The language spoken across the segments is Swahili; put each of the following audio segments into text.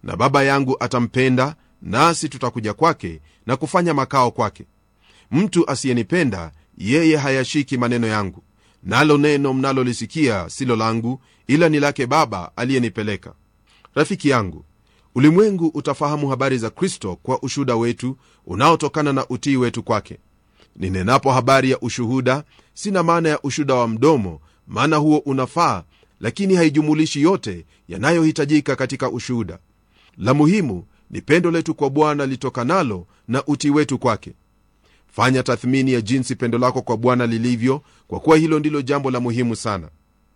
na baba yangu atampenda nasi tutakuja kwake na kufanya makao kwake mtu asiyenipenda yeye hayashiki maneno yangu nalo neno mnalolisikia silo langu ila ni lake baba aliyenipeleka rafiki yangu ulimwengu utafahamu habari za kristo kwa ushuhuda wetu unaotokana na utii wetu kwake ninenapo habari ya ushuhuda sina maana ya ushuhuda wa mdomo maana huo unafaa lakini haijumulishi yote yanayohitajika katika ushuhuda la muhimu ni pendo letu kwa bwana litokanalo na utii wetu kwake fanya tathmini ya jinsi pendo lako kwa bwana lilivyo kwa kuwa hilo ndilo jambo la muhimu sana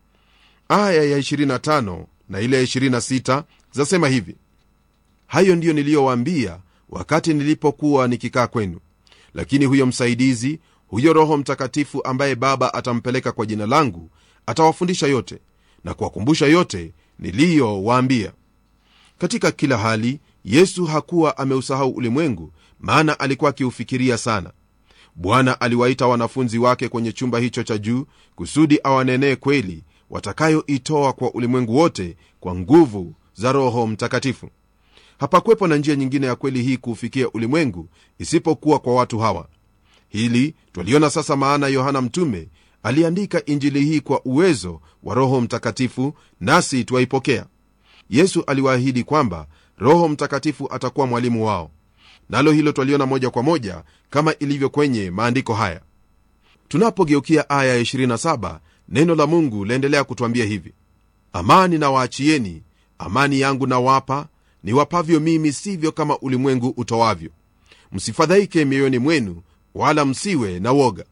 aya ya 25 na ile ya 26 zasema hivi hayo ndiyo niliyowaambia wakati nilipokuwa nikikaa kwenu lakini huyo msaidizi huyo roho mtakatifu ambaye baba atampeleka kwa jina langu atawafundisha yote na kuwakumbusha yote niliyowaambia katika kila hali yesu hakuwa ameusahau ulimwengu maana alikuwa akiufikiria sana bwana aliwaita wanafunzi wake kwenye chumba hicho cha juu kusudi awanenee kweli watakayoitoa kwa ulimwengu wote kwa nguvu za roho mtakatifu hapakwepo na njia nyingine ya kweli hii kuufikia ulimwengu isipokuwa kwa watu hawa hili twaliona sasa maana yohana mtume aliandika injili hii kwa uwezo wa roho mtakatifu nasi twaipokea yesu aliwaahidi kwamba roho mtakatifu atakuwa mwalimu wao nalo hilo twaliona moja kwa moja kama ilivyo kwenye maandiko haya tunapogeukia aya ya 27 neno la mungu laendelea kutwambia hivi amani na waachieni amani yangu nawapa niwapavyo mimi sivyo kama ulimwengu utowavyo msifadhaike mioyoni mwenu wala msiwe na woga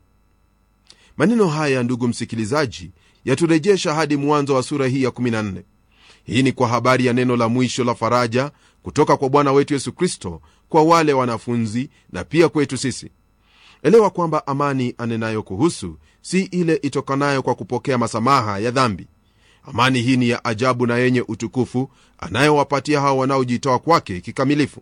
maneno haya ndugu msikilizaji yaturejesha hadi mwanzo wa sura hii ya 14 hii ni kwa habari ya neno la mwisho la faraja kutoka kwa bwana wetu yesu kristo kwa wale wanafunzi na pia kwetu sisi elewa kwamba amani anenayo kuhusu si ile itokanayo kwa kupokea masamaha ya dhambi amani hii ni ya ajabu na yenye utukufu anayowapatia hao wanaojitoa kwake kikamilifu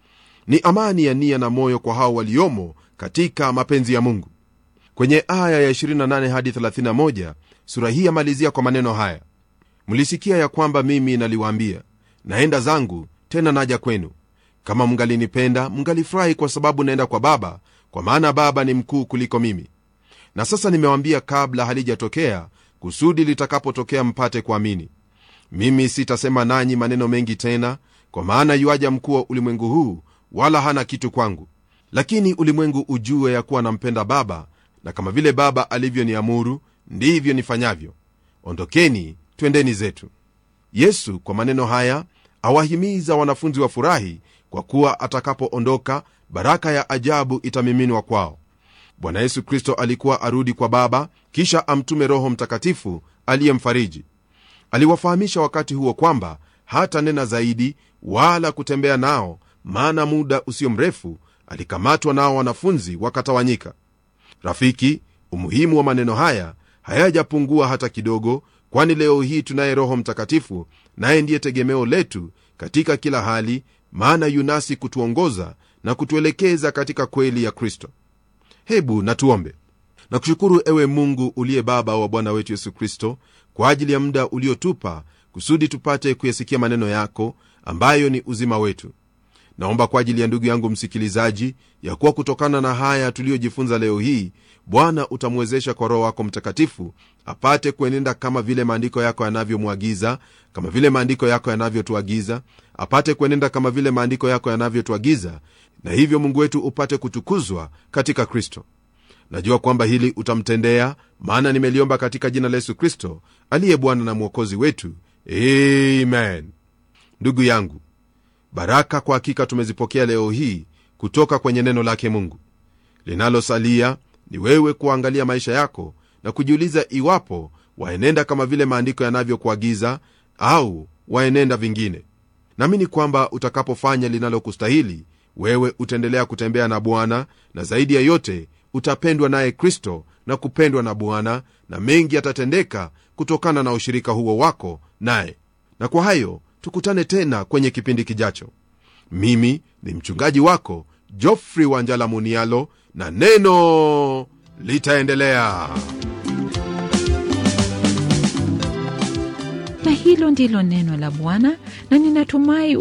ni amani ya nia na moyo kwa hao waliomo katika mapenzi ya mungu kwenye aya ya 28 hadi 31 sura hii yamalizia kwa maneno haya mlisikia ya kwamba mimi naliwaambia naenda zangu tena naja kwenu kama mngalinipenda mngalifurahi kwa sababu naenda kwa baba kwa maana baba ni mkuu kuliko mimi na sasa nimewambia kabla halijatokea kusudi litakapotokea mpate kuamini mimi sitasema nanyi maneno mengi tena kwa maana yuaja mkuu wa ulimwengu huu wala hana kitu kwangu lakini ulimwengu ujue ya kuwa nampenda baba na kama vile baba alivyoniamuru ndivyo nifanyavyo ondokeni twendeni zetu yesu kwa maneno haya awahimiza wanafunzi wa furahi kwa kuwa atakapoondoka baraka ya ajabu itamiminwa kwao bwana yesu kristo alikuwa arudi kwa baba kisha amtume roho mtakatifu aliyemfariji aliwafahamisha wakati huo kwamba hata nena zaidi wala kutembea nao maana muda usio mrefu alikamatwa nao wanafunzi wakatawanyika rafiki umuhimu wa maneno haya hayajapungua hata kidogo kwani leo hii tunaye roho mtakatifu naye ndiye tegemeo letu katika kila hali maana yunasi kutuongoza na kutuelekeza katika kweli ya kristo hebu natuombe na kushukuru ewe mungu uliye baba wa bwana wetu yesu kristo kwa ajili ya muda uliotupa kusudi tupate kuyasikia maneno yako ambayo ni uzima wetu naomba kwa ajili ya ndugu yangu msikilizaji ya kuwa kutokana na haya tuliyojifunza leo hii bwana utamwezesha kwa roho wako mtakatifu apate kuenenda kama vile maandiko yako yanavyomwagiza kama vile maandiko yako yanavyotuagiza apate kuenenda kama vile maandiko yako yanavyotuagiza na hivyo mungu wetu upate kutukuzwa katika kristo najua kwamba hili utamtendea maana nimeliomba katika jina la yesu kristo aliye bwana na mwokozi wetu amen ndugu yangu baraka kwa hakika tumezipokea leo hii kutoka kwenye neno lake mungu linalosalia ni wewe kuangalia maisha yako na kujiuliza iwapo waenenda kama vile maandiko yanavyokuagiza au waenenda vingine naamini kwamba utakapofanya linalokustahili wewe utaendelea kutembea na bwana na zaidi ya yote utapendwa naye kristo na kupendwa na bwana na mengi yatatendeka kutokana na ushirika huo wako naye na kwa hayo tukutane tena kwenye kipindi kijacho mimi ni mchungaji wako jofrey wanjala munialo na neno litaendelea na hilo ndilo neno la bwana na ninatumai